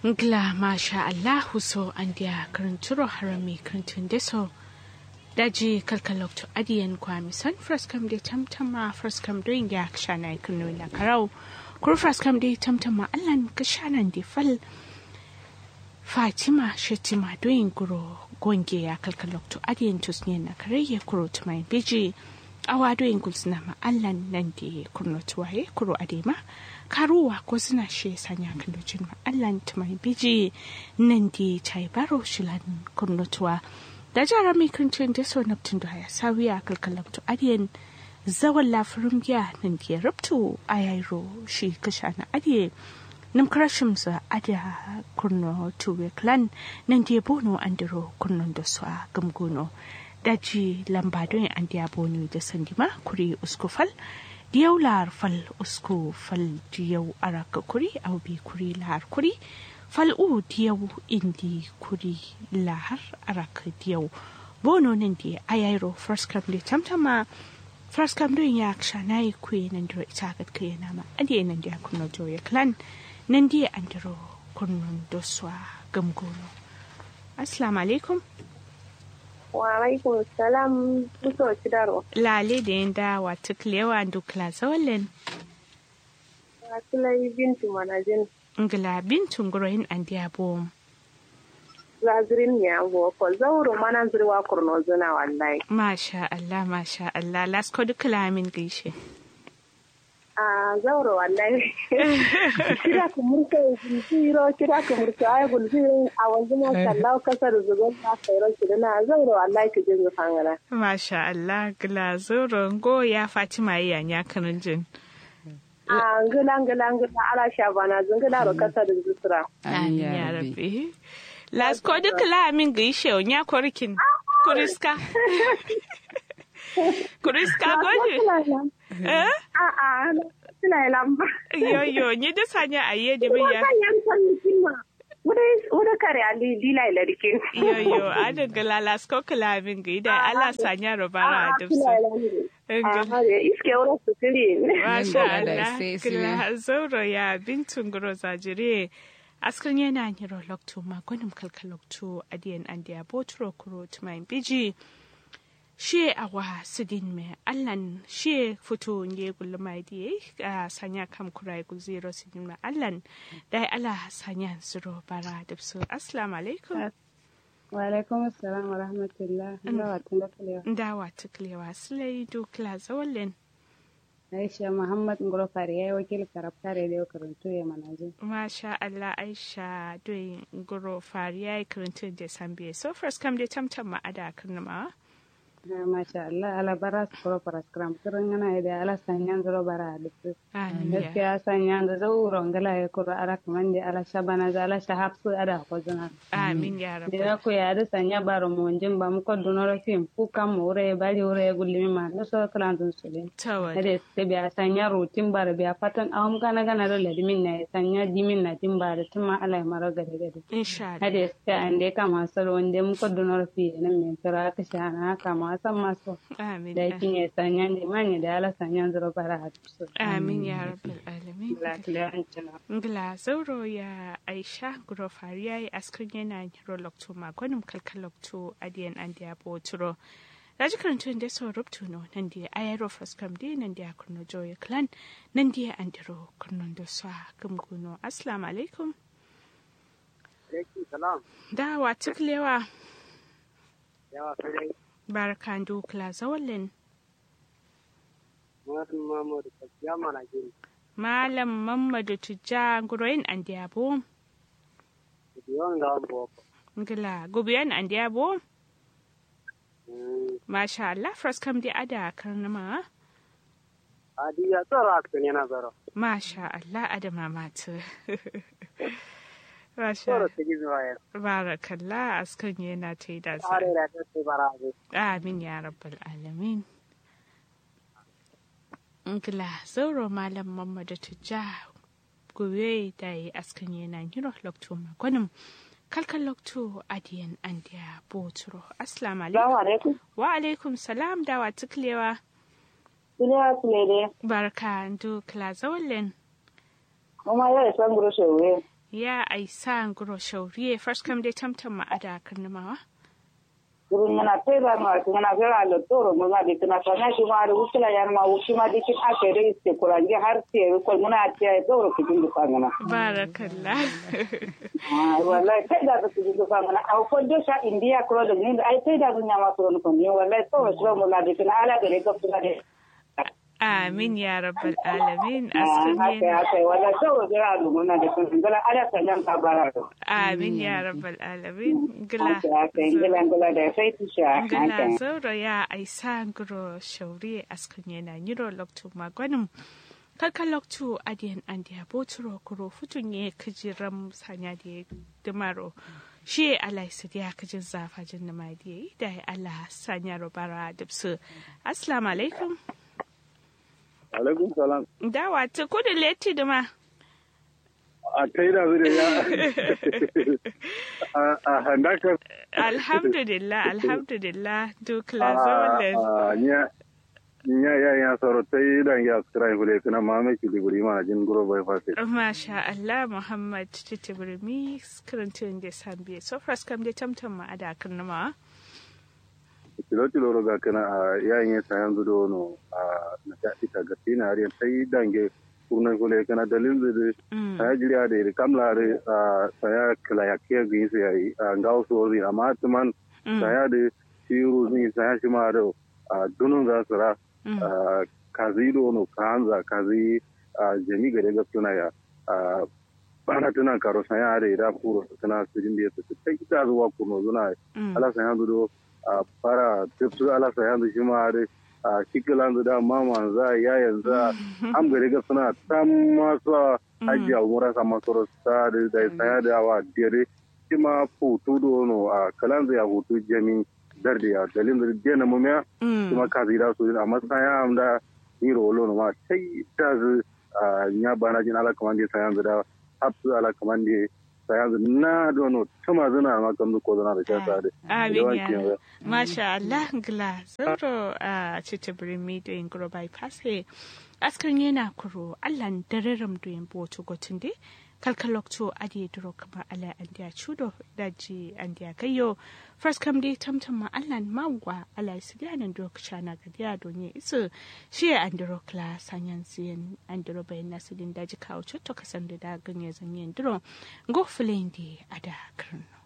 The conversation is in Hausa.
Ngla masha Allahu so an dia karanturo harami karantun deso daji kalkalok to adiyan kwami san fraskam de tamtama fraskam doing ya kshana kunu na karau kur fraskam de tamtama allan kashanan de fal Fatima Shetima doing guro gonge ya kalkalok to adiyan tusne na karaye kuro tumai biji awa doing gulsna ma allan nan de kurno tuwaye kuro adema karuwa ko suna she sanya kalocin ma allan tumai biji nan de chai baro shilan kurno tuwa da jara mai kancin da so naptin da ya sawiya kalkalok to adiyan zawan lafirin giya nan de rubtu ayairo shi kasha na adiye nam krashim sa ada kurno tuwe clan nan de bono andiro kurnon da su a gamgono daji lamba don an diya bono da sandima kuri uskufal diyau lahar fal usku fal diyau araka kuri au bi kuri lahar kuri fal u diyau indi kuri lahar araka diyau bono nan di ayairo first come di tamtama first come don ya ksha na yi kuyi nan diro ita gat kuyi na ma adiye nan diya kuno joya clan nan diya an diro kunnon doswa gamgono assalamu alaikum wa alaikum salam muso cidaro lale da yin dawa tuklewa dukla zawalin wasilai bintu manajin ngila bintun gurohin an diabo zazirin ya go ko zauro mana zirwa kurno zuna wallahi masha Allah masha Allah lasko dukla min gaishe a zauro wallahi kira ku murka gulziro kira ku murka ay gulziro a wanzu ma sallahu kasar zugon na kairo kidana zauro wallahi ki jin fangana masha Allah gila zoro go ya Fatima ya nya kanun jin a ngila ngila ngila ala shabana zungila ro kasar zusura amin ya rabbi lasko dukla min gaishe nya korkin kuriska kuriska goje eh a a suna lamba yo yo ni da sanya aye da biya yan san kima wuda kare ali dila ila dikin yo yo ada galala sko kala min ga ida ala sanya robara da su iske wura su tiri masha Allah kila zauro ya bintun guro zajire askan yana nyiro lokto ma gwanim kalkalokto adiyan andiya botro kuro tumayin biji she awa sidin me allan she fito nge gullu mai diye a sanya kam kurai gul zero sidin me allan dai ala sanya zuro bara da su assalamu alaikum wa alaikum assalam wa rahmatullah ndawa tunda ndawa tuklewa sulai dukla zawallen Aisha Muhammad Ngoro Fari ya yi wakil karaftare da yau karantu ya manaji. Masha Allah Aisha doyin Ngoro Fari ya yi karantu da Sambiya. So first kam dai tamtam ma'ada karnamawa. Masha Allah ala bara su kuro para skram kirin yana da ala sanyan zuro bara da su. Gaskiya sanyan da zauro ngala ya kuro ala kaman da ala shabana da ala shahab su ada ko zuna. Amin ya rabu. Da ku ya da sanya baro mu jin ba mu ko dunoro fim ku kam mu re bari ure gulmi ma da so kalan dun su le. Tawa. Da se biya sanya rutin bara biya fatan awam kana kana da ladimin na sanya dimin na tin bara tuma ala mara gade gade. Insha Allah. Hade se ande kama salo wanda mu ko dunoro fi nan men tara ka shana kama san maso. Amin. Da yakin ya sanya ne manya da ala sanya zuro bara a su. Amin ya rabbal alamin. Lafiya an cina. Ngla zauro ya Aisha Guro Fari ya yi askrin yana hiro lokto magonim kalkalokto adiyan an diya boturo. Raji karantun da sau rubtu no nan da ayaro fraskam di nan da kurno joya clan nan da an diro kurnon da sa gumguno. Assalamu alaikum. salam. Da wa tuklewa. Yawa sai Barkan dukla zawalin. Muhammadu Muhammadu Kajiya mana gini. Malam Mamadu Tujja Guroyin an diabo. Yawan ga wani boko. Ngila gubiyan an diabo. Masha Allah fraskam di ada karnama. Adi ya tsoro a cikin yana zaro. Masha Allah adama matu. Masha Tsoro ta gizo ya. Barakallah askan yana ta yi da Tsare da ta ce bara ne. Amin ya rabbal alamin. Ngila zauro malam Muhammadu Tujja gobe da yi askan yana yiro lokto magwanin kalkan lokto adiyan andiya boturo. Assalamu alaikum. alaikum Wa alaikum salam da wa tuklewa. duniya su ne dai Barka ndu kla zawallen. kuma yau san guru shewe ya aisa nguro shauriye first come dai tamtam ma ada karnamawa kurun ngana tera ma ngana vera lo toro ngana de kana kana shi ma da wukila yan ma wuki ma de kin ake da iste kurange har sai ko muna tiya toro ku jindu fangana barakallah ah wallahi sai da ku jindu fangana au ko de sha india ko da ni ai sai da dunya ma ko ko ni wallahi toro shi mu la de kana ala da ne ko kuma de amin ya rabbal alamin haka askunye haka wallahi toro da alu muna da kun ngala ala sanyan ka bara amin ya rabbal alamin gila haka haka ngala ngala da sai tisha ngila haka zauro ya aisa nguro shauriye askunye na nyiro loktu magwanin kalka loktu adiyan andiya boturo kuro futunye kajiram sanya da dimaro shi alai su ya kajin zafa jin na madiye da ya Allah sanya robara dubsu assalamu alaikum alaikum salam dawa ta kudu leti dima a kai da zai ya a- a handakar alhamdulillah alhamdulillah duk lazolen a nya nya ya ya soro tai dan ya skrai hule kana ma me ki diguri ma jin guro bai fase Masha Allah Muhammad Titibirmi karantun da sambiye so first kam da tamtam ma ada kan nama kilo kilo roga kana a yayin ya sayan zudo no a na ta ita ga tina ari tai dan ge kurna hule kana dalil de saya jiriya da kamla re saya kala ya ke gi sai a ngau so ri amma tuman saya da shiru ni saya shi ma da dunun za su ra Ah, kazi dono kanza kazi ah, jami gare ga tuna ya ah, bana tuna karo sanya are da kuro tana sujin da yake sai ita zuwa kuno zuna ala sanya do ah, para tipsu ala sanya do shi ma are ah, shikilan da mama za ya yanzu am gare ga suna tam masu haji a umura sama soro sa da da sanya da wa dire shi ma futu dono a kalan ya hutu jami darde ya dalin da dena mumya kuma ka zira su amma saya amda ni rolo no ma sai ta zu nya bana jin ala kamande saya da hapsu ala kamande saya na dono tuma zuna ma kam ko zuna da shata da Amin ya Masha Allah gla zoro a Titibirmi da yin guro bypass he askan yana kuro Allah dararam da yin boto gotin de kalkalokto adi duro kama ala andiya chudo daji andiya kayo first kam dai tamtam ma Allah magwa ala sidianan duro kchana gadiya donye isu shi andiro kla sanyan siyan andiro bayan nasidin daji kawo chotto kasan da ganye zanyen duro go fulendi ada karno